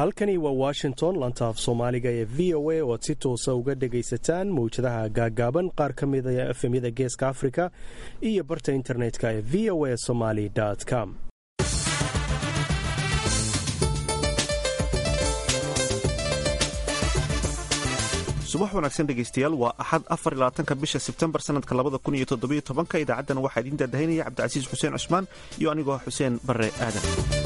halkani waa washington lantaaf soomaaliga ee v o a oad si toosa uga dhagaysataan mawjadaha gaagaaban qaar ka mida efemyada geeska afrika iyo barta internetka ee v o a somaly com subax wanaagsan dhegaystayaal waa axad afarlabaatanka bisha sebtembar sanadka labada kun iyo toddobiyo tobanka idaacaddan waxaa idiin daadahaynaya cabdicasiis xuseen cusmaan iyo anigoo xuseen barre aadan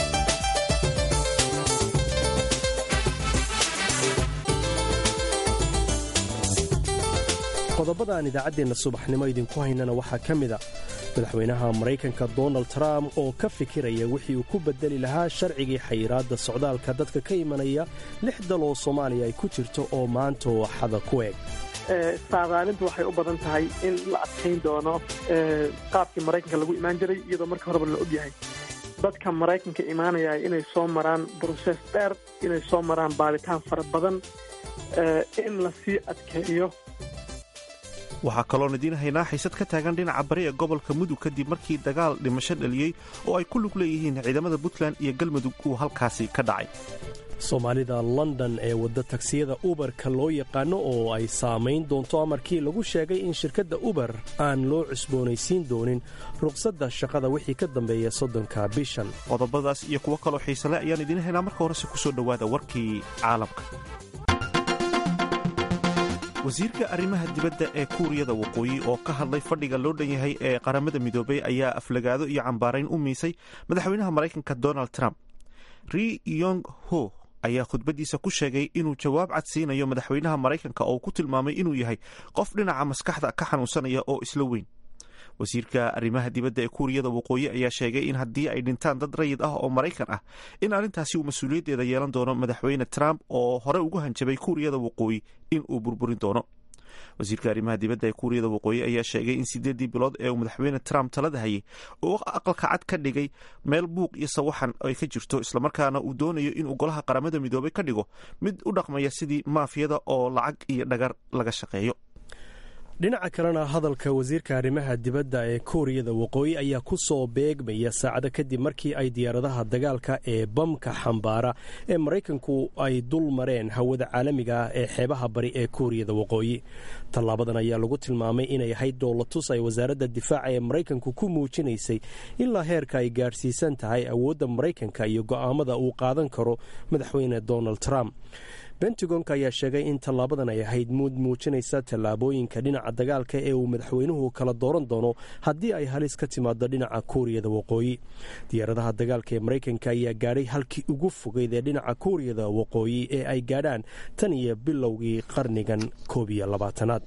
qodobada aan idaacaddeenna subaxnimo idinku haynana waxaa ka mida madaxweynaha maraykanka donald trump oo ka fikiraya wixii uu ku bedeli lahaa sharcigii xayiraadda socdaalka dadka ka imanaya lix dal oo soomaaliya ay ku jirto oo maanta waxada ku eg saadaalintu waxay u badan tahay in la adkayn doono qaabkii maraykanka lagu imaan jiray iyadoo marka horeba la ogyahay dadka maraykanka imaanaya inay soo maraan brosees dheer inay soo maraan baaritaan fara badan in la sii adkeeyo waxaa kaloon idiin haynaa xiisad ka taagan dhinaca bari ee gobolka mudug kadib markii dagaal dhimasho dhaliyey oo ay ku lug leeyihiin ciidamada puntland iyo galmudug uu halkaasi ka dhacay soomaalida london ee wadda tagsiyada uberka loo yaqaano oo ay saamayn doonto amarkii lagu sheegay in shirkadda uber aan loo cusboonaysiin doonin ruqsadda shaqada wixii ka dambeeya soddonka bishan qodobadaas iyo kuwo kaloo xiisale ayaan idiin haynaa marka horese ku soo dhowaada warkii caalamka wasiirka arrimaha dibadda ee kuuriyada waqooyi oo ka hadlay fadhiga loo dhan yahay ee qaramada midoobay ayaa aflagaado iyo cambaarayn u miisay madaxweynaha maraykanka donald trump ri yong ho ayaa khudbaddiisa ku sheegay inuu jawaab cad siinayo madaxweynaha maraykanka oo ku tilmaamay inuu yahay qof dhinaca maskaxda ka xanuunsanaya oo isla weyn wasiirka arrimaha dibadda ee kuuriyada waqooyi ayaa sheegay in haddii ay dhintaan dad rayid ah oo maraykan ah in arrintaasi uu mas-uuliyaddeeda yeelan doono madaxweyne trump oo hore ugu hanjabay kuuriyada waqooyi in uu burburin doono wasiirka arrimaha dibadda ee kuuriyada waqooyi ayaa sheegay in siddeeddii bilood ee uu madaxweyne trump talada hayay uu aqalka cad ka dhigay meel buuq iyo sawaxan ay ka jirto islamarkaana uu doonayo inuu golaha qaramada midoobay ka dhigo mid u dhaqmaya sidii maafiyada oo lacag iyo dhagar laga shaqeeyo dhinaca kalena hadalka wasiirka arrimaha dibadda ee kuuriyada waqooyi ayaa ku soo beegmaya saacado kadib markii ay diyaaradaha dagaalka ee bamka xambaara ee maraykanku ay dul mareen hawada caalamiga ah ee xeebaha bari ee kuuriyada waqooyi tallaabadan ayaa lagu tilmaamay inay ahayd dowlatus ay wasaaradda difaaca ee maraykanku ku muujinaysay ilaa heerka ay gaadhsiisan tahay awoodda maraykanka iyo go'aamada uu qaadan karo madaxweyne donald trump bentagonka ayaa sheegay in tallaabadan ay ahayd muud muujinaysa tallaabooyinka dhinaca dagaalka ee uu madaxweynuhu kala dooran doono haddii ay halis ka timaado dhinaca kuuriyada waqooyi diyaaradaha dagaalka ee maraykanka ayaa gaadhay halkii ugu fogeyd ee dhinaca kuuriyada waqooyi ee ay gaadhaan tan iyo bilowgii qarnigan koob iyo labaatanaad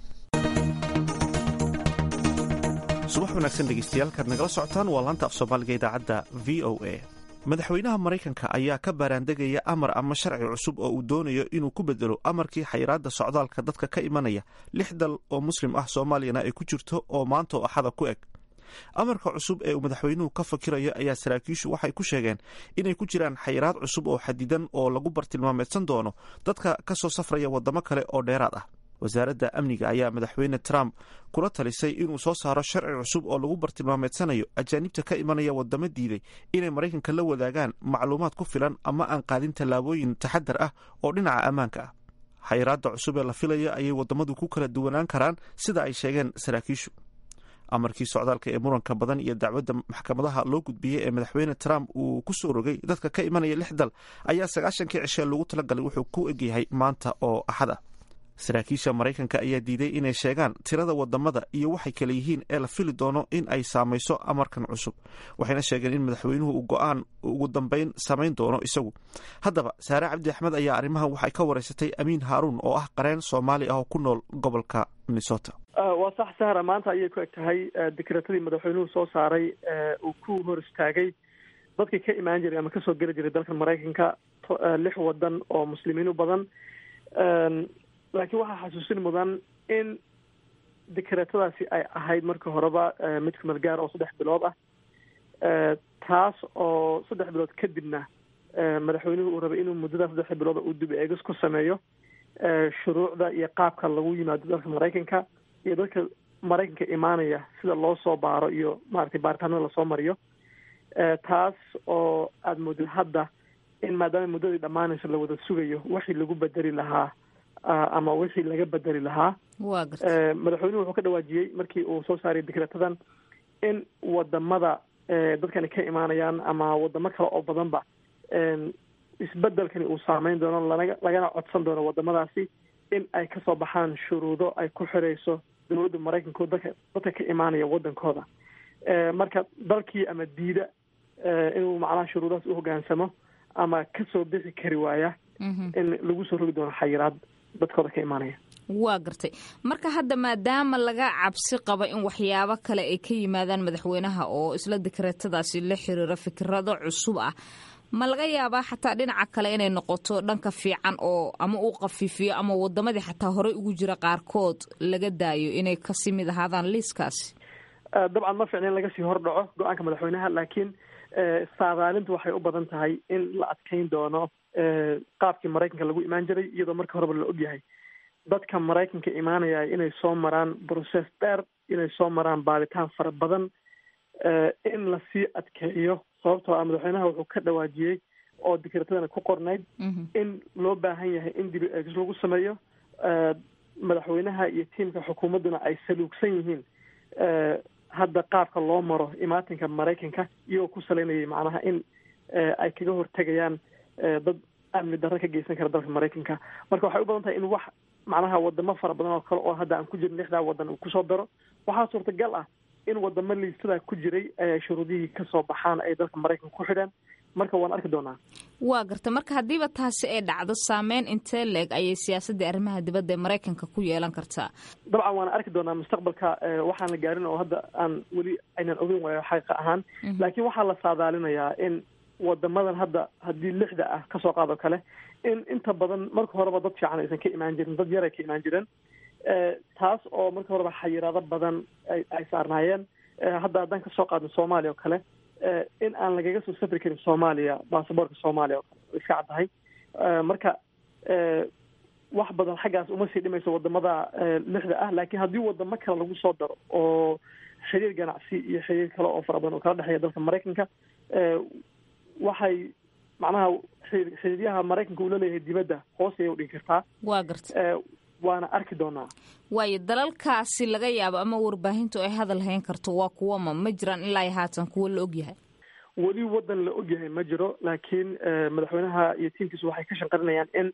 subax wanaagsan dhegeystayaaalkaad nagala socotaan waa laanta af soomaaliga idaacadda v o a madaxweynaha maraykanka ayaa ka baaraandegaya amar ama sharci cusub oo uu doonayo inuu ku bedelo amarkii xayiraadda socdaalka dadka ka imanaya lix dal oo muslim ah soomaaliyana ay ku jirto oo maanta oo axada ku eg amarka cusub ee uu madaxweynuhu ka fakirayo ayaa saraakiishu waxay ku sheegeen inay ku jiraan xayiraad cusub oo xadidan oo lagu bartilmaameedsan doono dadka ka soo safraya waddamo kale oo dheeraad ah wasaaradda amniga ayaa madaxweyne trump kula talisay inuu soo saaro sharci cusub oo lagu bartilmaameedsanayo ajaanibta ka imanaya waddamo diiday inay maraykanka la wadaagaan macluumaad ku filan ama aan qaadin tallaabooyin taxadar ah oo dhinaca ammaanka ah xayiraadda cusub ee la filaya ayay waddamadu ku kala duwanaan karaan sida ay sheegeen saraakiishu amarkii socdaalka ee muranka badan iyo dacwadda maxkamadaha loo gudbiyey ee madaxweyne trump uu ku soo rogay dadka ka imanaya lix dal ayaa sagaashankii cishee lagu talagalay wuxuu ku egyahay maanta oo axad ah saraakiisha maraykanka ayaa diiday inay sheegaan tirada wadamada iyo waxay kale yihiin ee la fili doono in ay saamayso amarkan cusub waxayna sheegeen in madaxweynuhu uu go-aan ugu dambeyn samayn doono isagu haddaba saare cabdi axmed ayaa arrimahan waxay ka wareysatay amiin haaruun oo ah qareen soomaali ah oo ku nool gobolka minnesota waa sax sahra maanta ayay ku eg tahay dekretadii madaxweynuhu soo saaray uu ku hor istaagay dadkii ka imaan jiray ama kasoo geli jiray dalka maraykanka lix wadan oo muslimiin u badan laakiin waxaa xasuusin mudan in dekretadaasi ay ahayd markii horeba mid kumeel gaar oo saddex bilood ah taas oo saddex bilood kadibna madaxweynuhu uu rabay inuu muddada saddex bilood uu dib eegis ku sameeyo shuruucda iyo qaabka lagu yimaado dalka maraykanka iyo dadka maraykanka imaanaya sida loo soo baaro iyo maaragtay baaritaanada lasoo mariyo taas oo aada moodid hadda in maadaama muddadii dhammaanayso la wada sugayo wixii lagu bedeli lahaa ama wixii laga bedeli lahaa madaxweynuhu wuxuu ka dhawaajiyey markii uu soo saaray dikretadan in wadamada dadkani ka imaanayaan ama wadamo kale oo badanba isbedelkani uu saameyn doono lana lagana codsan doono wadamadaasi in ay kasoo baxaan shuruudo ay ku xirayso dowladda maraykanka dadka dadka ka imaanaya wadankooda marka dalkii ama diida inuu macnaha shuruudahaas u hogaansamo ama kasoo bixi kari waaya in lagu soo rogi doono xayiraad dadkooda ka imaanaya waa gartay marka hadda maadaama laga cabsi qabo in waxyaabo kale ay ka yimaadaan madaxweynaha oo isla dikreetadaasi la xiriira fikirado cusub ah ma laga yaabaa xataa dhinaca kale inay noqoto dhanka fiican oo ama uu qafiifiyo ama wadamadii xataa horey ugu jira qaarkood laga daayo inay kasii mid ahaadaan liiskaasi dabcan ma fiicna in laga sii hordhaco go-aanka madaxweynaha laakiin saadaalintu waxay u badan tahay in la adkeyn doono qaabkii maraykanka lagu imaan jiray iyadoo marka horeba la ogyahay dadka maraykanka imaanaya inay soo maraan process dheer inay soo maraan baaritaan fara badan in lasii adkeeyo sababtoo ah madaxweynaha wuxuu ka dhawaajiyey oo dikreetadana ku qornayd in loo baahan yahay in dib eegis lagu sameeyo madaxweynaha iyo tiimka xukuumadduna ay saluugsan yihiin hadda qaabka loo maro imaatinka maraykanka iyagoo ku salaynayay macnaha in ay kaga hortegayaan dad amni darro ka geysan kara dalka maraykanka marka waxay u badan tahay in wax macnaha wadamo fara badan oo kale oo hadda aan ku jirin lixdaa wadan uu kusoo daro waxaa suurtagal ah in wadamo liistadaa ku jiray shuruudihii kasoo baxaan ay dalka maraykanka ku xidhaan marka waan arki doonaa waa garta marka haddiiba taasi ay dhacdo saameyn intee leeg ayay siyaasadda arrimaha dibadda ee maraykanka ku yeelan kartaa dabcan waan arki doonaa mustaqbalka waxaan la gaarin oo hadda aan weli aynan ogeyn waayo xaqiiqa ahaan laakiin waxaa la saadaalinayaa in wadamadan hadda haddii lixda ah kasoo qaado kale in inta badan marka horeba dad fiican aysan ka imaan jirin dad yar ay ka imaan jireen taas oo marka horeba xayiraado badan ay saarnaayeen hadda haddaan kasoo qaadno soomaaliya oo kale in aan lagaga soo safri karin soomaaliya baasaboorka soomaaliya oo kale iska caddahay marka wax badan xaggaas uma sii dhimayso wadamada lixda ah laakiin haddii wadamo kale lagu soo daro oo xiriir ganacsi iyo xiriir kale oo fara badan oo kala dhexeeya dalka maraykanka waxay macnaha xiriiryaha maraykanka uu laleeyahay dibadda hoos ayay udhigi kartaa waa garta waana arki doonaa waayo dalalkaasi laga yaabo ama warbaahintu ay hadal hayn karto waa kuwama ma jiraan ilaa haatan kuwo la ogyahay weli wadan la ogyahay ma jiro laakiin madaxweynaha iyo tiimkiisu waxay ka shanqarinayaan in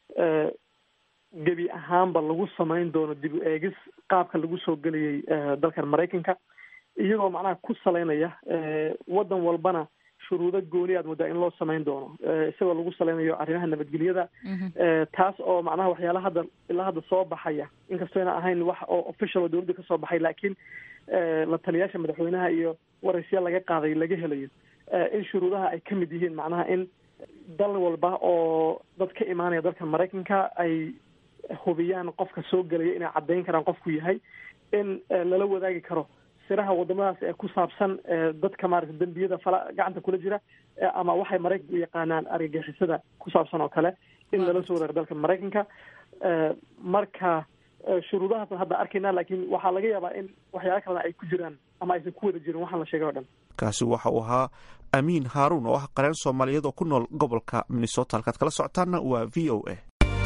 gebi ahaanba lagu samayn doono dib u eegis qaabka lagu soo gelayay dalkan maraykanka iyagoo macnaha ku salaynaya wadan walbana shuruudo gooni aad moodaa in loo samayn doono isagoo lagu salaynayo arrimaha nabadgelyada taas oo macnaha waxyaala hadda ilaa hadda soo baxaya inkastoo ayna ahayn wax oo official oo dowladda kasoo baxay laakiin la taliyaasha madaxweynaha iyo waraysyaal laga qaaday laga helayo in shuruudaha ay ka mid yihiin macnaha in dal walba oo dad ka imaanaya dalka maraykanka ay hubiyaan qofka soo gelaya inay caddayn karaan qofku yahay in lala wadaagi karo siraha wadamadaas ee ku saabsan dadka maarata dembiyada fala gacanta kula jira ama waxay maraykanka u yaqaanaan argagixisada ku saabsan oo kale in lala soo wadaago dalka maraykanka marka shuruudahaasan hadda arkaynaa laakiin waxaa laga yaabaa in waxyaala kalena ay ku jiraan ama aysan ku wada jirin waxaan la sheegay o dhan kaasi waxa uu ahaa amiin haaruun oo ah qareen soomaaliyeed oo ku nool gobolka minnesota halkaad kala socotaanna waa v o a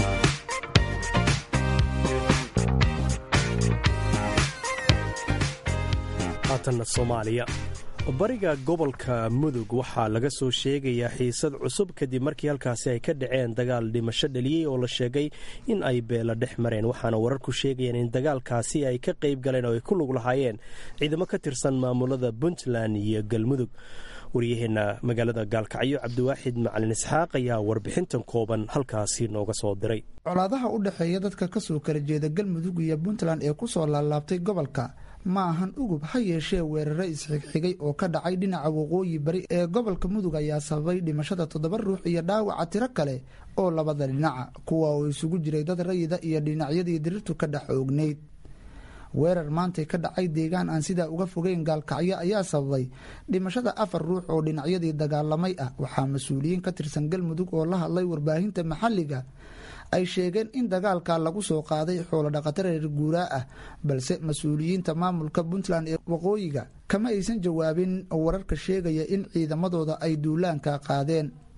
haatanna soomaaliya bariga gobolka mudug waxaa laga soo sheegayaa xiisad cusub kadib markii halkaasi ay ka dhaceen dagaal dhimasho dhaliyey oo la sheegay in ay beela dhex mareen waxaana wararku sheegayeen in dagaalkaasi ay ka qayb galeen oo ay ku lug lahaayeen ciidamo ka tirsan maamulada puntland iyo galmudug waryaheena magaalada gaalkacyo cabdiwaaxid macalin isxaaq ayaa warbixintan kooban halkaasi nooga soo diray colaadaha u dhexeeya dadka kasoo kala jeeda galmudug iyo puntland ee kusoo laalaabtay gobolka ma ahan ugub ha yeeshee weerare isxigxigay oo ka dhacay dhinaca waqooyi bari ee gobolka mudug ayaa sababay dhimashada toddoba ruux iyo dhaawaca tiro kale oo labada dhinaca kuwa oo isugu jiray dad rayida iyo dhinacyadii dirirtu ka dhex oognayd weerar maantay ka dhacay deegaan aan sidaa uga fogeyn gaalkacyo ayaa sababay dhimashada afar ruux oo dhinacyadii dagaalamay ah waxaa mas-uuliyiin ka tirsan galmudug oo la hadlay warbaahinta maxalliga ay sheegeen in dagaalka lagu soo qaaday xoolo dhaqato reer guuraa ah balse mas-uuliyiinta maamulka puntland ee waqooyiga kama aysan jawaabin wararka sheegaya in ciidamadooda ay duulaanka qaadeen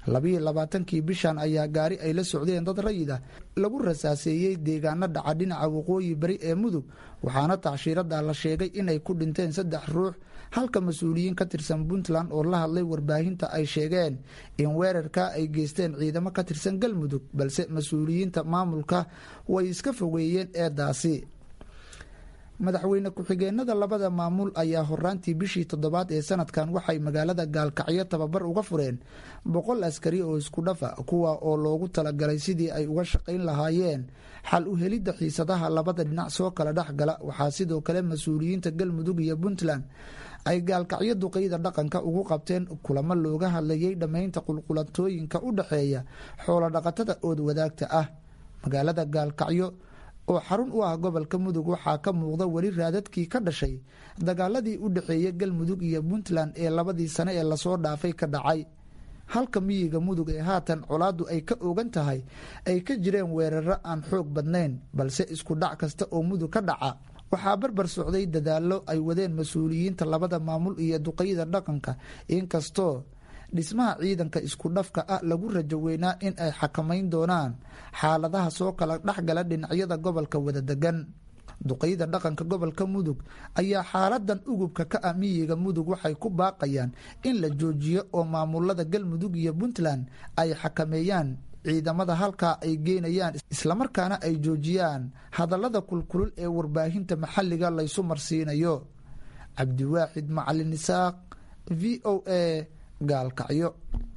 labiyo labaatankii bishan ayaa gaari ay la socdeen dad rayid ah lagu rasaaseeyey deegaano dhaca dhinaca waqooyi bari ee mudug waxaana tacshiirada la sheegay inay ku dhinteen saddex ruux halka mas-uuliyiin ka tirsan puntland oo la hadlay warbaahinta ay sheegeen in weerarka ay geysteen ciidamo ka tirsan galmudug balse mas-uuliyiinta maamulka way iska fogeeyeen eedaasi madaxweyne ku-xigeenada labada maamul ayaa horaantii bishii toddobaad ee sanadkan waxay magaalada gaalkacyo tababar uga fureen boqol askari oo isku dhafa kuwa oo loogu talagalay sidii ay uga shaqayn lahaayeen xal u helidda xiisadaha labada dhinac soo kala dhexgala waxaa sidoo kale mas-uuliyiinta galmudug iyo puntland ay gaalkacyo duqeyda dhaqanka ugu qabteen kulamo looga hadlayay dhammaynta qulqulatooyinka u dhexeeya xoolo dhaqatada ood wadaagta ah magaalada gaalkacyo oo xarun u ah gobolka mudug waxaa ka muuqda weli raadadkii ka dhashay dagaaladii u dhexeeya galmudug iyo puntland ee labadii sane ee lasoo dhaafay ka dhacay halka miyiga mudug ee haatan colaaddu ay ka ogan tahay ay ka jireen weeraro aan xoog badnayn balse isku dhac kasta oo mudug ka dhaca waxaa barbar socday dadaallo ay wadeen mas-uuliyiinta labada maamul iyo duqeyda dhaqanka inkastoo dhismaha ciidanka isku dhafka ah lagu rajo weynaa in ay xakamayn doonaan xaaladaha soo kala dhexgala dhinacyada gobolka wada degan duqeyda dhaqanka gobolka mudug ayaa xaaladan ugubka ka ah miyiga mudug waxay ku baaqayaan in la joojiyo oo maamulada galmudug iyo puntland ay xakameeyaan ciidamada halkaa ay geynayaan islamarkaana ay joojiyaan hadallada kulkulul ee warbaahinta maxalliga laysu marsiinayo cabdiwaaxid macalin isaaq v o a gaalkacyo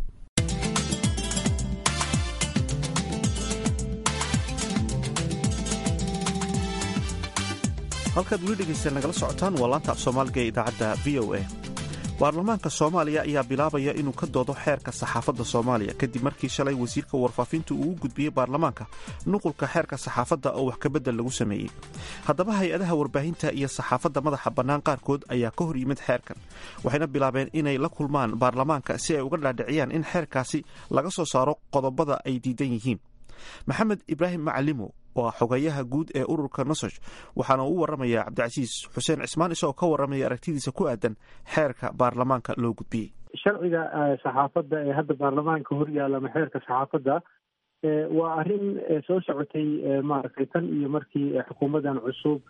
halkaad weli dhegaysta nagala socotaan waa laanta af soomaaliga ee idaacadda v o a baarlamaanka soomaaliya ayaa bilaabaya inuu ka doodo xeerka saxaafadda soomaaliya kadib markii shalay wasiirka warfaafintu uu u gudbiyey baarlamaanka nuqulka xeerka saxaafadda oo wax kabedel lagu sameeyey haddaba hay-adaha warbaahinta iyo saxaafadda madaxa bannaan qaarkood ayaa ka hor yimid xeerkan waxayna bilaabeen inay la kulmaan baarlamaanka si ay uga dhaadhiciyaan in xeerkaasi laga soo saaro qodobada ay diidan yihiin maxamed ibraahim macalimo waa xogayaha guud ee ururka nososh waxaana uu waramayaa cabdicasiis xuseen cismaan isagoo ka warramaya aragtidiisa ku aadan xeerka baarlamaanka loo gudbiyey sharciga saxaafadda ee hadda baarlamaanka horyaala ama xeerka saxaafadda waa arrin soo socotay maaragtay tan iyo markii xukuumaddan cusub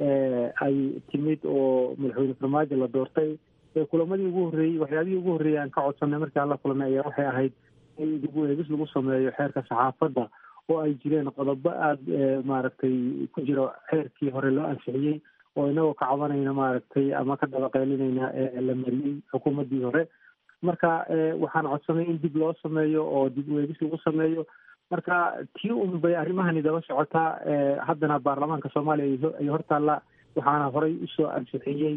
ay timid oo madaxweyne farmaajo la doortay kulamadii ugu horreeyey waxyaabihii ugu horreeyey aan ka codsanay markii aan la kulanay ayaa waxay ahayd in dib u eegis lagu sameeyo xeerka saxaafadda oo ay jireen qodobo aada maaragtay ku jiro xeerkii hore loo ansixiyey oo inagoo ka cabanayna maaragtay ama ka dabaqeylinayna la mariyey xukuumaddii hore marka waxaan codsanay in dib loo sameeyo oo dib u eegis lagu sameeyo marka tii un bay arrimahani daba socotaa haddana baarlamaanka soomaaliya ay hortaalla waxaana horey usoo ansixiyey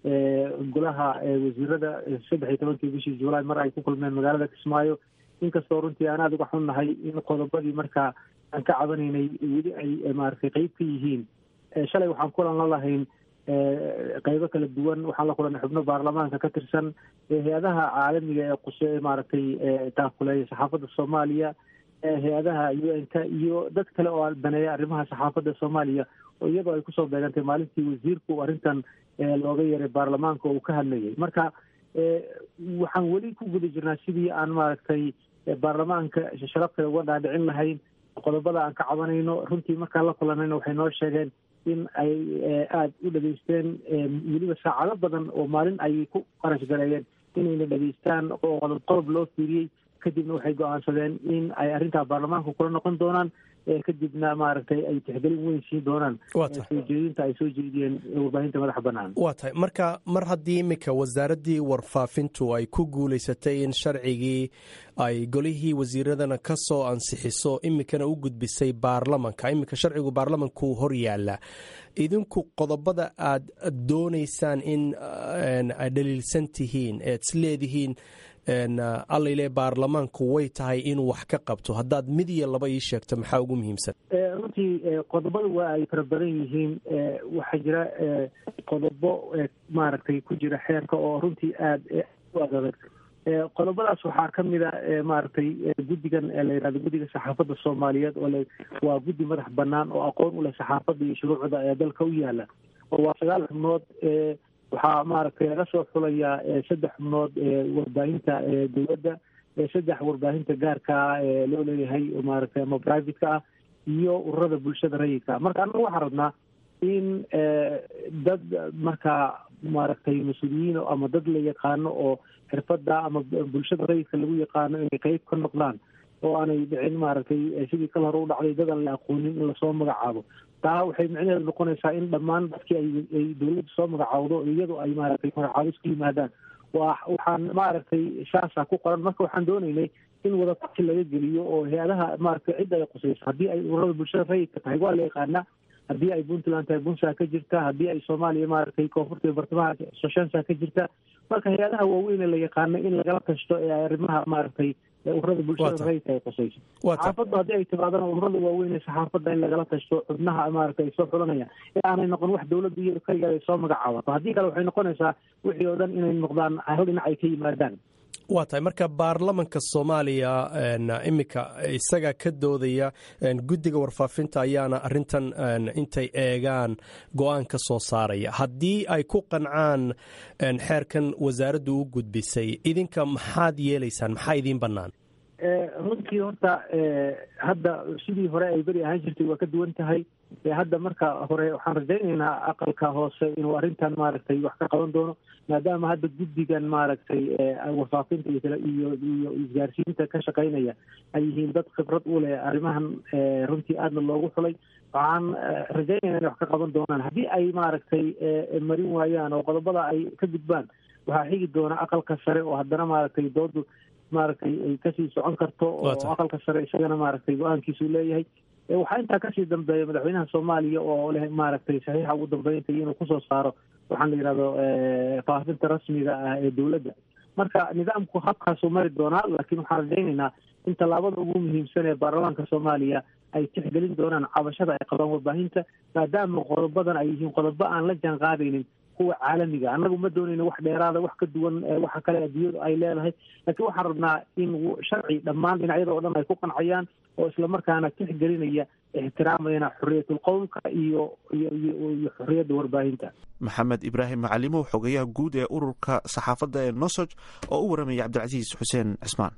golaha wasiirada saddex iyo tobankii bishii juulaay mar ay ku kulmeen magaalada kismaayo inkastoo runtii aan aada uga xunnahay in qodobadii markaa aan ka cabanaynay weli ay maaragtay qeyb ka yihiin shalay waxaan kulan la lahayn qeybo kala duwan waxaan la kulanay xubno baarlamaanka ka tirsan hay-adaha caalamiga ee quse maaragtay taakuleeya saxaafadda soomaaliya hay-adaha u n k iyo dad kale oo daneeya arrimaha saxaafadda soomaaliya oo iyadoo ay kusoo beegantay maalintii wasiirku arrintan looga yeeray baarlamaanka oo uu ka hadlayay marka waxaan weli ku guda jirnaa sidii aan maaragtay baarlamaanka sharafta uga dhaadhicin lahayn qodobada aan ka cabanayno runtii markaan la kulanayna waxay noo sheegeen in ay aada u dhegaysteen weliba saacado badan oo maalin ay ku qarash gareeyeen inayna dhegaystaan oo qodob qodob loo fiiriyey kadibna waxay go-aansadeen in ay arrintaa baarlamaanka kula noqon doonaan kadibna maaragtay ay tixgelin weyn siin doonaan soo jeedinta ay soo jeediyeen warbaahinta madaxa bannaan waa tahay marka mar haddii iminka wasaaraddii warfaafintu ay ku guulaysatay in sharcigii ay golihii wasiiradana ka soo ansixiso iminkana u gudbisay baarlamanka iminka sharcigu baarlamanku hor yaala idinku qodobada aad doonaysaan in aad dhaliilsan tihiin ead is leedihiin allayle baarlamaanku way tahay inuu wax ka qabto haddaad mid iyo laba ii sheegto maxaa ugu muhiimsan runtii qodobada waa ay fara badan yihiin waxaa jira qodobo maaragtay ku jira xeerka oo runtii aada u adadag qodobadaas waxaa ka mid a maaragtay guddigan la yidhahdo guddiga saxaafadda soomaaliyeed oo waa guddi madax bannaan oo aqoon u leh saxaafadda iyo shuruucda ee dalka u yaala oo waa sagaal xubnood waxaa maaragtay laga soo xulayaa saddex xubnood warbaahinta dowladda saddex warbaahinta gaarka ah ee loo leeyahay maaragtay ama privateka ah iyo ururada bulshada rayidka marka annaga waxaan rabnaa in dad markaa maaragtay mas-uuliyiin ama dad la yaqaano oo xirfada ama bulshada rayidka lagu yaqaano inay qeyb ka noqdaan oo aanay dhicin maaragtay sidii kal hore u dhacday dad aan la aqoonin in lasoo magacaabo taa waxay micnaheedu noqonaysaa in dhammaan dadkii ay dawladda soo magacaawdo iyadu ay maaragtay magacaabis ku yimaadaan wa waxaan maaragtay shaasa ku qoran marka waxaan doonaynay in wadatashi laga geliyo oo hay-adaha maaragtay cidda ay qusayso haddii ay ururada bulshada rayidka tahay waa la yaqaanaa haddii ay puntland tahay puntland ka jirta haddii ay soomaaliya maaragtay koonfurta iyo bartamaha soshansa ka jirta marka hay-adaha waaweyn ee la yaqaano in lagala tashto ee arrimaha maaragtay ururada bulshada rayidka ay qusayso saxaafaddu haddii ay timaadana ururada waaweyn ee saxaafadda in lagala tashto xubnaha maaragtay ay soo xulanayaan ee aanay noqon wax dawladda iyado kaligeed ay soo magacaabato haddii kale waxay noqonaysaa wixii oo dhan inay noqdaan hal dhinac ay ka yimaadaan waa tahay marka baarlamanka soomaaliya iminka isaga ka doodaya guddiga warfaafinta ayaana arintan intay eegaan go-aan ka soo saaraya haddii ay ku qancaan xeerkan wasaaraddu u gudbisay idinka maxaad yeelaysaan maxaa idiin bannaan runtii horta hadda sidii hore ay beri ahaan jirtay waa ka duwan tahay hadda marka hore waxaan rajaynaynaa aqalka hoose inuu arrintan maaragtay wax ka qaban doono maadaama hadda guddigan maaragtay warfaafinta iyo iyo isgaarsiinta ka shaqaynaya ay yihiin dad khibrad u leh arrimahan runtii aadna loogu xulay waxaan rajaynayna inay wax ka qaban doonaan haddii ay maaragtay marin waayaan oo qodobada ay ka gudbaan waxaa xigi doona aqalka sare oo haddana maaragtay doodu maaragtay ay kasii socon karto oo aqalka sare isagana maaragtay go-aankiisu leeyahay waxaa intaa kasii dambeeya madaxweynaha soomaaliya oo leh maaragtay saxiixa ugu dambeynta inuu kusoo saaro waxaan la yidhahdo faafinta rasmiga ah ee dowladda marka nidaamku habkaasuu mari doonaa laakiin waxaan rajaynaynaa in tallaabada ugu muhiimsan ee baarlamaanka soomaaliya ay tixgelin doonaan cabashada ay qabaan warbaahinta maadaama qodobadan ay yihiin qodobo aan la jaan qaadaynin kuwa caalamiga annagu ma doonayno wax dheeraada wax ka duwan waxa kale adduunyadu ay leedahay laakiin waxaan rabnaa in sharci dhammaan dhinacyada oo dhan ay ku qancayaan oo islamarkaana tixgelinaya ixtiraamayana xorriyatul qowlka iyo iyo xorriyadda warbaahinta maxamed ibraahim macalimow xogayaha guud ee ururka saxaafadda ee nosoj oo u waramaya cabdilcasiis xuseen cismaan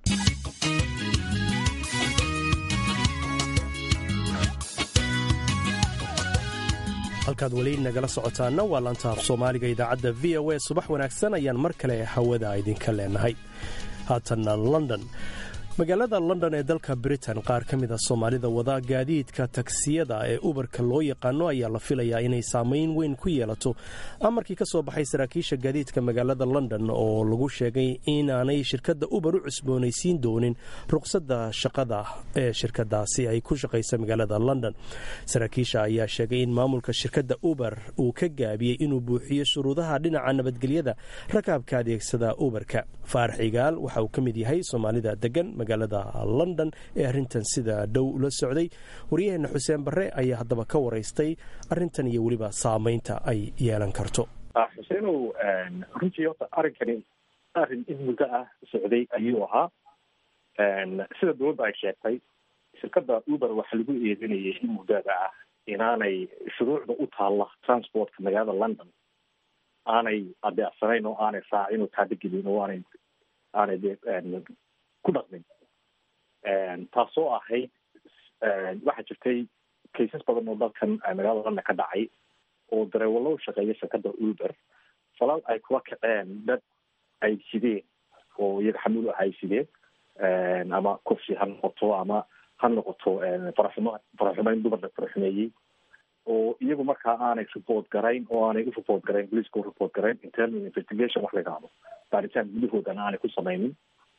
halkaad weli nagala socotaana waa laanta af soomaaliga idaacadda v o a subax wanaagsan ayaan mar kale hawada idinka leenahay haatanna london magaalada london ee dalka britain qaar ka mida soomaalida wada gaadiidka tagsiyada ee ubarka loo yaqaano ayaa la filayaa inay saamayn weyn ku yeelato amarkii ka soo baxay saraakiisha gaadiidka magaalada london oo lagu sheegay inaanay shirkadda uber u cusboonaysiin doonin ruqsadda shaqada ee shirkadaasi ay ku shaqaysa magaalada london saraakiisha ayaa sheegay in maamulka shirkadda uber uu ka gaabiyey inuu buuxiyo shuruudaha dhinaca nabadgelyada rakaabka adeegsada uberka faarax igaal waxa uu ka mid yahay soomaalida degan magaalada london ee arrintan sida dhow la socday waryaheena xuseen barre ayaa haddaba ka waraystay arrintan iyo weliba saamaynta ay yeelan karto xuseenow runtii horta arrinkani arrin in muddo ah socday ayuu ahaa sida dowladda ay sheegtay shirkadda uber waxaa lagu eedinayay in muddada ah inaanay shuruucda u taalla transportka magaalada london aanay adeecsanayn oo aanay raacin oo taabagelin oo aanay aanay ku dhaqmin taasoo ahayd waxaa jirtay kaysas badan oo dalkan magaalada london ka dhacay oo dareewalo shaqeeya shirkadda uber falal ay kula kaceen dad ay sideen oo iyaga xamuul ah ay sideen ama kursi ha noqoto ama ha noqoto faraxumo faraxumeyn dumar la faraxumeeyey oo iyagu markaa aanay report garayn oo aanay u report garayn poliiska u report garayn internal investigation wax la yidhaahdo baaritaan gudahoodana aanay ku samaynin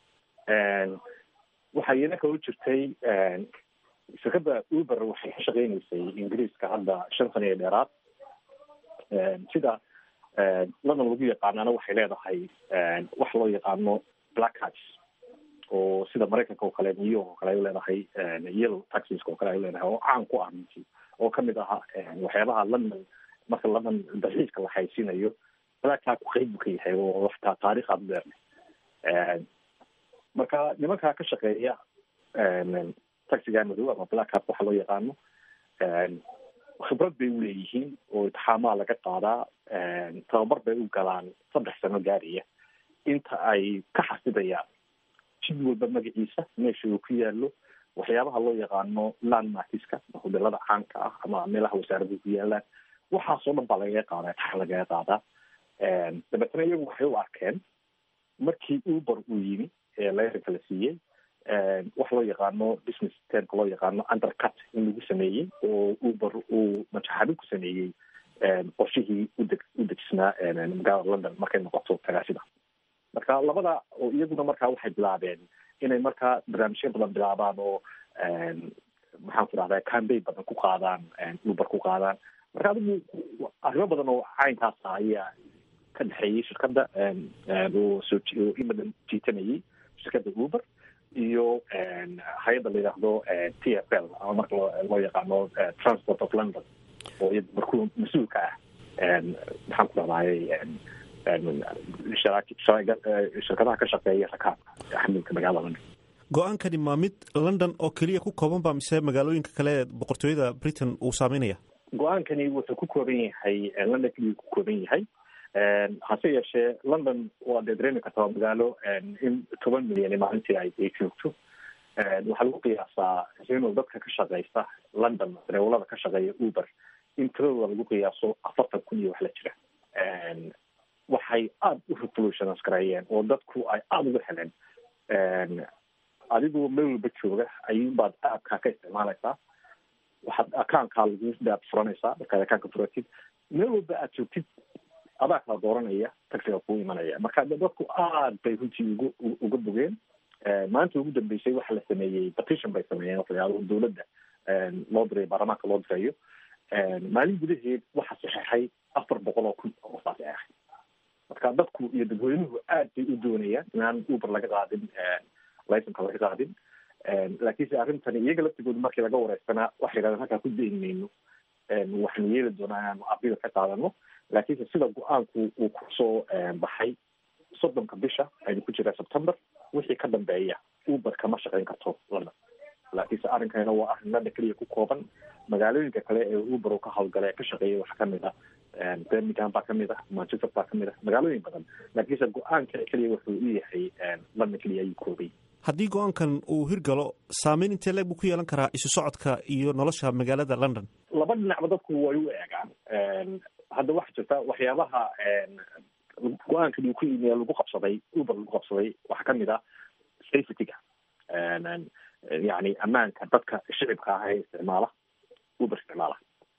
waxaa iyana kaloo jirtay shirkadda uber waxay ka shaqeyneysay ingiriiska hadda shan sana iyo dheeraad sida london lagu yaqaanana waxay leedahay wax loo yaqaano black cats oo sida maraykanka oo kale new york oo kale ay leedahay yellow taxiska oo kale ay leedahay oo caan ku ah runtii oo kamid aha waxyaabaha london marka london dalxiiska la haysiinayo black cat qeyb buu ka yahay oo wax taariikh aad u dheernay marka nimankaa ka shaqeeya taxiga madow ama black cat waxa loo yaqaano khibrad bay uleeyihiin oo itixaamaa laga qaadaa tababar bay u galaan saddex sano gaariya inta ay ka xasidayaan jid walba magaciisa meesha uu ku yaalo waxyaabaha loo yaqaano landmarkiska hodelada caanka ah ama meelaha wasaaradu ku yaalaan waxaasoo dhan baa lagaga qaadaa tax lagaga qaadaa dabeetna iyagu waxay u arkeen markii uber uu yimi ee layranka la siiyey wax loo yaqaano business termka loo yaqaano undercut in lagu sameeyey oo uber uu majaxabi ku sameeyey qorshihii udeg u dejisnaa magaalada london markay noqoto tagaasida marka labada oo iyaguna markaa waxay bilaabeen inay markaa barnaamijyo badan bilaabaan oo maxaan ku dhahdaa cambay badan ku qaadaan uber ku qaadaan marka adigu arrimo badan oo caynkaas ah ayaa ka dhexeeyey shirkadda oo soo in badan jiitanayay shirkadda uber iyo hay-adda la yidhaahdo t f l ama marka loo yaqaano transport of london oo iyada markuu mas-uulka ah maxaan ku dhahdaayay shirkadaha ka shaqeeya rakaabka xamilka magaalada london go-aankani maa mid london oo keliya ku kooban ba mise magaalooyinka kale ee boqortooyada britain uu saameynaya go-aankani wuxuu ku kooban yahay london keliya ku kooban yahay hase yeeshee london waa dee dareemi kartaa magaalo in toban milyan maalintii ay ay joogto waxaa lagu qiyaasaa inuu dadka ka shaqeysta london dareewalada ka shaqeeya uber in tiradooda lagu qiyaaso afartan kun iyo wax la jira waxay aada u revolutionas gareeyeen oo dadku ay aada uga heleen adigoo meel walba jooga ayuunbaad aabkaa ka isticmaalaysaa waxaad akaankaa lagu daad furanaysaa markaad akaanka furatid meel walba aad joogtid adaa kala dooranaya taxiga kuu imanaya marka dadku aad bay runtii ugu uga bogeen maanta ugu dambeysay waxa la sameeyey petition bay sameeyeen waxyaalo dowladda loo diray baarlamaanka loo dirayo maalin gudaheed waxa saxeexay afar boqol oo kun oo saa saxeexay marka dadku iyo dadweynuhu aad bay u doonayaan inaan uber laga qaadin licenka laga qaadin laakiinse arrintani iyaga laftigooda markii laga wareysanaa waxay yidhahdeen halkaa ku dayn mayno waxaanu yeeli doonaa inaanu abida ka qaadano laakiinse sida go-aanku uu kusoo baxay soddonka bisha aynu ku jiraa september wixii ka dambeeya uber kama shaqeyn karto london laakiinse arrinkanina waa arrin london keliya ku kooban magaalooyinka kale ee uber uu ka hawlgala ee ka shaqeeya waxaa kamid ah birmingham baa kamid ah manchester baa kamid ah magaalooyin badan laakiinse go-aanka keliya wuxuu u yahay london keliya ayuu koobay haddii go-aankan uu hirgalo saameyn intee leeg buu ku yeelan karaa isu socodka iyo nolosha magaalada london laba dhinacba dadku way u eegaan hadda waxaa jirta waxyaabaha go-aankan uu ku yimi lagu qabsaday uber lagu qabsaday waxaa kamid ah safetyga yani ammaanka dadka shicibka ah ee isticmaala uber isticmaala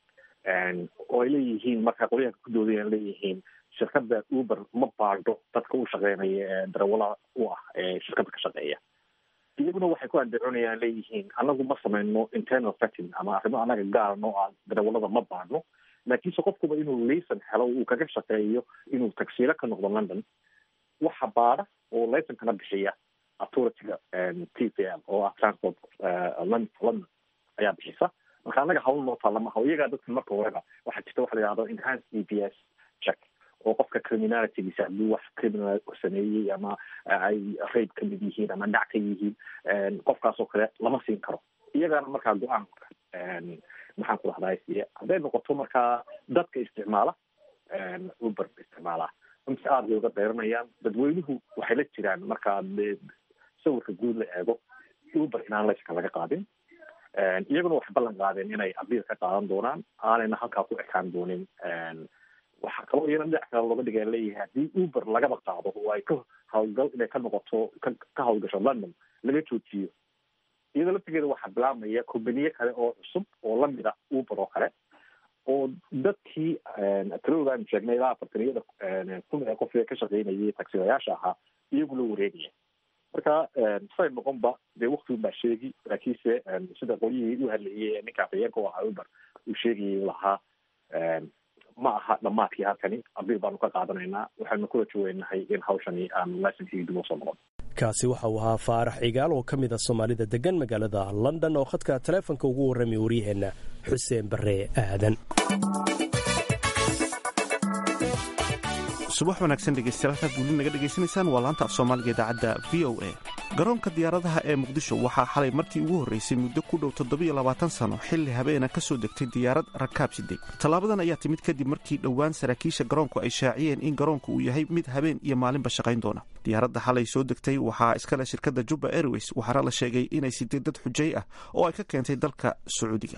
oo ay leeyihiin marka qolyahanka ku doodaya leeyihiin shirkada uber ma baadho dadka u shaqeynaya ee darawalaha u ah ee shirkada ka shaqeeya iyaguna waxay ku andacoonayaan leeyihiin anagu ma sameyno internal setting ama arrimo anaga gaar noo ah darawalada ma baadhno laakiinse qofkuba inuu layson helo uu kaga shaqeeyo inuu tagsiilo ka noqdo london waxa baadha oo laysonkana bixiya authorityga t c l oo ah transport london ayaa bixisa marka anaga hawl noo taallama haw iyagaa dadka marka horeba waxaa jirta waxa la yihahdo enhanced e b s check oo qofka criminalitygiisa hadduu wax criminal sameeyey ama ay raid ka mid yihiin ama dhac ka yihiin qofkaas oo kale lama siin karo iyagaana markaa go-aanka maxaan ku dhahdaa siiya hadday noqoto markaa dadka isticmaala uber isticmaala runtii aada bay uga dayranayaan dadweynuhu waxay la jiraan markaa de sawirka guud la eego uber inaan layska laga qaadin iyaguna waxay ballan qaadeen inay abiil ka qaadan doonaan aanayna halkaa ku ekaan doonin waxaa kaloo iyana dhinac kale looga dhigaya leeyahay haddii uber lagaba qaado oo ay ka hawlgal inay ka noqoto ka ka hawlgasho london laga joojiyo iyadoo laftigeeda waxaa bilaabmaya kombaniye kale oo cusub oo lamid ah uber oo kale oo dadkii tiradooda aanu sheegnay ilaa afartaniyada kun ee qof ee ka shaqeynayay tagsidayaasha ahaa iyagu la wareegaya marka say noqonba dee waktigun baa sheegi laakiinse sida qolyihii u hadlayay ninka afayeenka u ahaa uber uu sheegayay lahaa ma aha dhamaadkii halkani abiil baanu ka qaadanaynaa waxaanu kula jaweynahay in hawshani aan licenskii dib usoo noqon kaasi waxa uu ahaa faarax cigaal oo ka mid a soomaalida degan magaalada london oo khadka taleefonka ugu warramay waryaheenna xuseen barre aadan subax wanaagsan dhegeystayaal halkaad weli naga dhegaysanaysaan waa laanta af soomaaliga idaacadda v o a garoonka diyaaradaha ee muqdisho waxaa xalay markii ugu horreysay muddo ku dhow toddobiyo labaatan sano xilli habeena ka soo degtay diyaarad rakaab siday tallaabadan ayaa timid kadib markii dhowaan saraakiisha garoonku ay shaaciyeen in garoonku uu yahay mid habeen iyo maalinba shaqayn doona diyaaradda xalay soo degtay waxaa iskale shirkadda jubba airways waxaana la sheegay inay siday dad xujay ah oo ay ka keentay dalka sacuudiga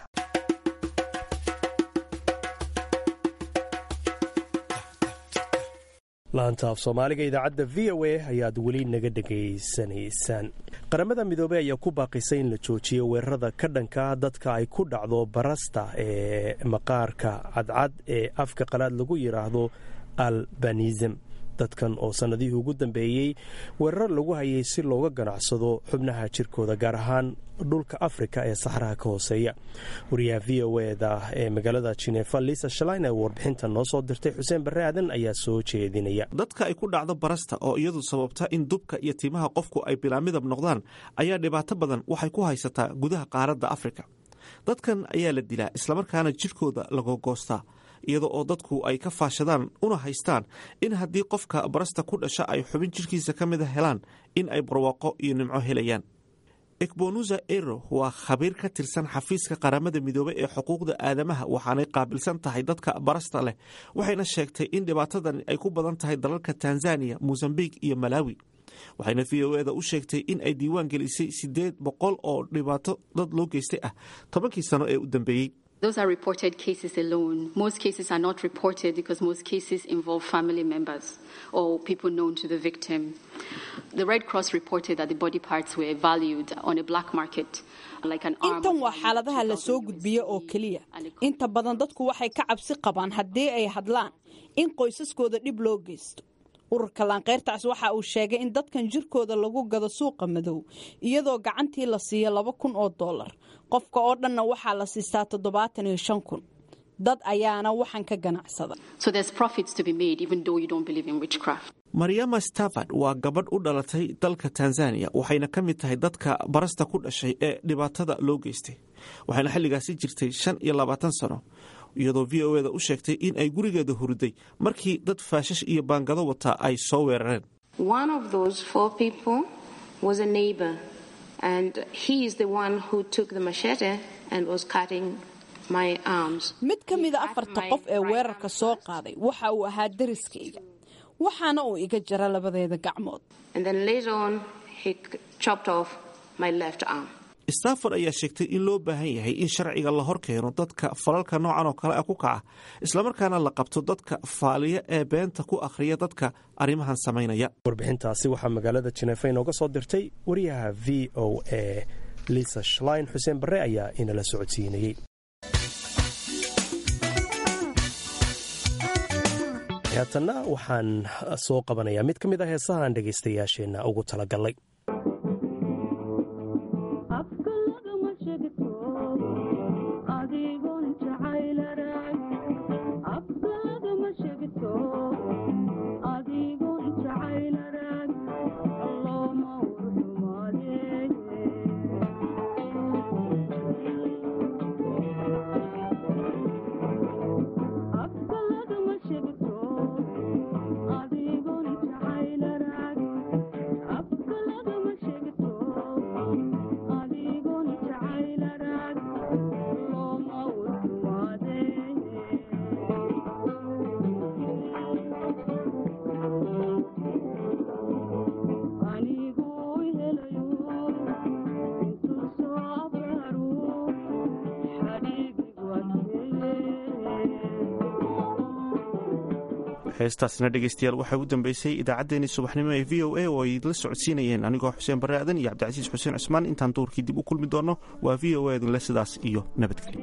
laanta af soomaaliga idaacadda v o a ayaad weli naga dhegaysanaysaan qaramada midoobey ayaa ku baaqisay in la joojiyo weerarada ka dhanka dadka ay ku dhacdo barasta ee maqaarka cadcad ee afka qalaad lagu yidhaahdo albanism dadkan oo sannadihii ugu dambeeyey weerar lagu hayay si looga ganacsado xubnaha jirkooda gaar ahaan dhulka afrika ee saxraha ka hooseeya wariyaha v o eda ee magaalada jinefa lisa shalain ee warbixinta noo soo dirtay xuseen barre aadan ayaa soo jeedinaya dadka ay ku dhacdo barasta oo iyadu sababta in dubka iyo timaha qofku ay bilaa midab noqdaan ayaa dhibaato badan waxay ku haysataa gudaha qaaradda afrika dadkan ayaa la dilaa islamarkaana jidhkooda lagogoostaa iyada oo dadku ay ka faashadaan una haystaan in haddii qofka barasta ku dhasha ay xubin jidhkiisa ka mida helaan in ay barwaaqo iyo nimco helayaan ekbonuza ero waa khabiir ka tirsan xafiiska qaramada midoobey ee xuquuqda aadamaha waxaanay qaabilsan tahay dadka barasta leh waxayna sheegtay in dhibaatadan ay ku badan tahay dalalka tanzaniya mosambik iyo malawi waxayna v o eda u sheegtay in ay diiwaan gelisay siddeed boqol oo dhibaato dad loo geystay ah tobankii sano ee u dambeeyey Those are reported cases alone. Most cases are not reported because most cases involve family members or people known to the victim. The Red Cross reported that the body parts were valued on a black market. intan waa xaaladaha la soo gudbiyo oo keliya inta badan dadku waxay ka cabsi qabaan haddii ay hadlaan in qoysaskooda dhib loo geysto ururka laanqeyrtaas waxa uu sheegay in dadkan jirkooda lagu gado suuqa madow iyadoo gacantii la siiyo laba kun oo dollar qofka oo dhanna waxaa la siistaa toddobaatan iyo shan kun dad ayaana waxaan ka ganacsada maryama stavad waa gabadh u dhalatay dalka tanzaniya waxayna ka mid tahay dadka barasta ku dhashay ee dhibaatada loo geystay waxayna xilligaasi jirtay shan iyo labaatan sano iyadoo v o eda u sheegtay in ay gurigeeda hurday markii dad faashash iyo baangado wataa ay soo weerareen mid ka mida afarta qof ee weerarka soo qaaday waxa uu ahaa dariskayga waxaana uu iga jara labadeeda gacmood stafford ayaa sheegtay in loo baahan yahay in sharciga la hor keeno dadka falalka noocan oo kale ah ku kaca islamarkaana la qabto dadka faaliya ee beenta ku akhriya dadka arrimahan samaynaya warbixintaasi waxaa magaalada jineefa inooga soo dirtay wariyaha v o a lisa shlein xuseen barre ayaa inala socodsiinayey haatanna waxaan soo qabanayaa mid ka mid a heesahaan dhegaystayaasheenna ugu talagalay heestaasina dhegeystayaal waxaa ugu dambeysay idaacaddeenii subaxnimo ee v o a oo ay idla socodsiinayeen anigoo xuseen barre aadan iyo cabdicasiis xuseen cusmaan intaan duurkii dib u kulmi doonno waa v o a idinle sidaas iyo nabadgelyo